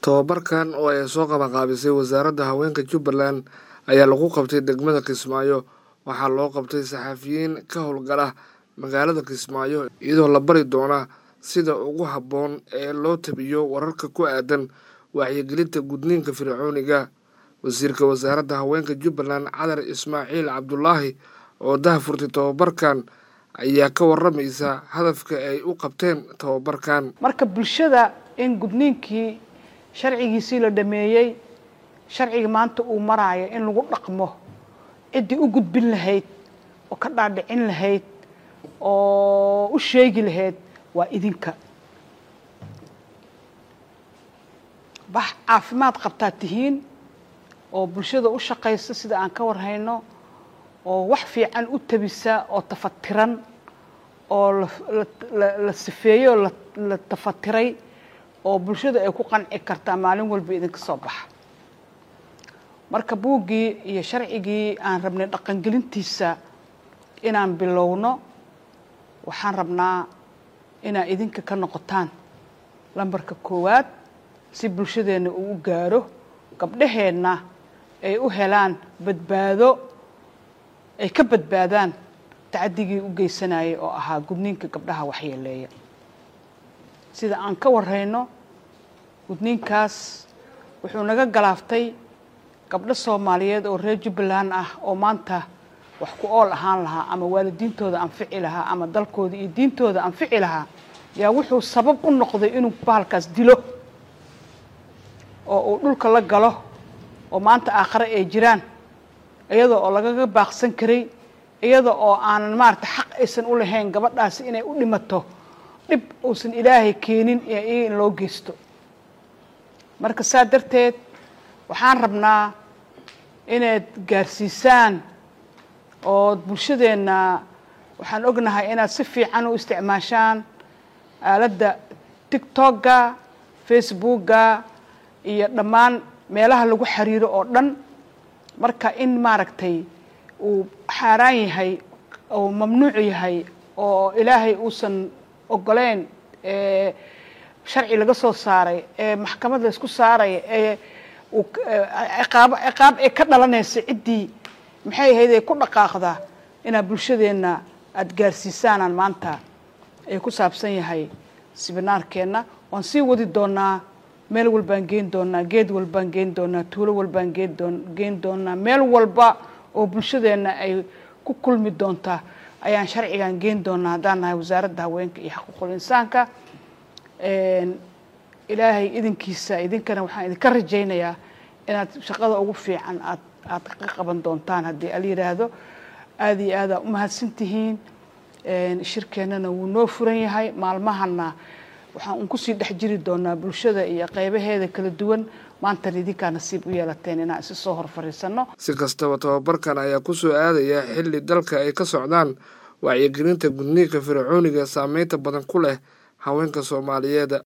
Tababarkan oo ay soo qabanqaabisay wasaaradda haweenka Jubbaland ayaa lagu qabtay degmada Kismaayo waxaa loo qabtay saxafiyiin ka howlgala magaalada Kismaayo iyadoo la bari doona sida ugu habboon ee loo tabiyo wararka ku aadan wacyigelinta gudniinka fircooniga wasiirka wasaaradda haweenka Jubbaland Cadar Ismaaciil Cabdulaahi oo dahfurtay tababarkan ayaa ka waramaysa hadafka ay u qabteen tababarkan marka bulshada in gudniinkii sharcigiisii la dhameeyey sharciga maanta uu maraayo in lagu dhaqmo ciddii u gudbin lahayd oo ka dhaadhicin lahayd oo u sheegi lahayd waa idinka bax caafimaad qabtaa tihiin oo bulshada u shaqaysa sida aan ka warhayno oo wax fiican u tabisa oo tafatiran oo la sifeeyey oo la tafatiray oo bulshada ay ku qanci kartaa maalin walba idinka soo baxa marka buuggii iyo sharcigii aan rabnay dhaqangelintiisa inaan bilowno waxaan rabnaa inaad idinka ka noqotaan lambarka koowaad si bulshadeenna uu u gaaro gabdhaheenna ay u helaan badbaado ay ka badbaadaan tacaddigii u geysanayay oo ahaa gudniinka gabdhaha waxyeeleeya sida aan ka warrayno gudniinkaas wuxuu naga galaaftay gabdho soomaaliyeed oo reer jubbaland ah oo maanta wax ku ool ahaan lahaa ama waalidiintooda anfici lahaa ama dalkooda iyo diintooda anfici lahaa yaa wuxuu sabab u noqday inuu bahalkaas dilo oo uu dhulka la galo oo maanta aakhare ay jiraan iyada oo lagaga baaqsan karay iyada oo aanan maarata xaq aysan u lahayn gabadhaasi inay u dhimato dhib uusan ilaahay keenin iyaga in loo geysto marka saa darteed waxaan rabnaa inaad gaarsiisaan ood bulshadeenna waxaan ognahay inaad si fiican u isticmaashaan aaladda tictokga facebookga iyo dhammaan meelaha lagu xiriiro oo dhan marka in maaragtay uu xaaraan yahay oo mamnuuc yahay oo ilaahay uusan ogoleyn sharci laga soo saaray ee maxkamad la isku saaraya ee ciqaabo ciqaab ee ka dhalanaysa ciddii maxay ahayd ee ku dhaqaaqda inaad bulshadeenna aada gaarsiisaanaan maanta ay ku saabsan yahay sibinaarkeenna waan sii wadi doonaa meel walbaan geen doonaa geed walbaan geen doonaa tuulo walbaan geeddoon geen doonaa meel walba oo bulshadeenna ay ku kulmi doontaa ayaan sharcigan geen doonaa haddaan nahay wasaaradda haweenka iyo xaquuqul insaanka ilaahay idinkiisa idinkana waxaan idinka rajaynayaa inaad shaqada ugu fiican aad aad ka qaban doontaan haddii al yidhaahdo aada iyo aadaa u mahadsan tihiin shirkeennana wuu noo furan yahay maalmahana waxaan un kusii dhex jiri doonaa bulshada iyo qeybaheeda kala duwan maantan idinkaa nasiib u yeelateen inaan isi soo hor fadhiisanno si kastaba tababarkan ayaa kusoo aadaya xilli dalka ay ka socdaan wacyigelinta gudniinka fircooniga saameynta badan ku leh haweenka soomaaliyeed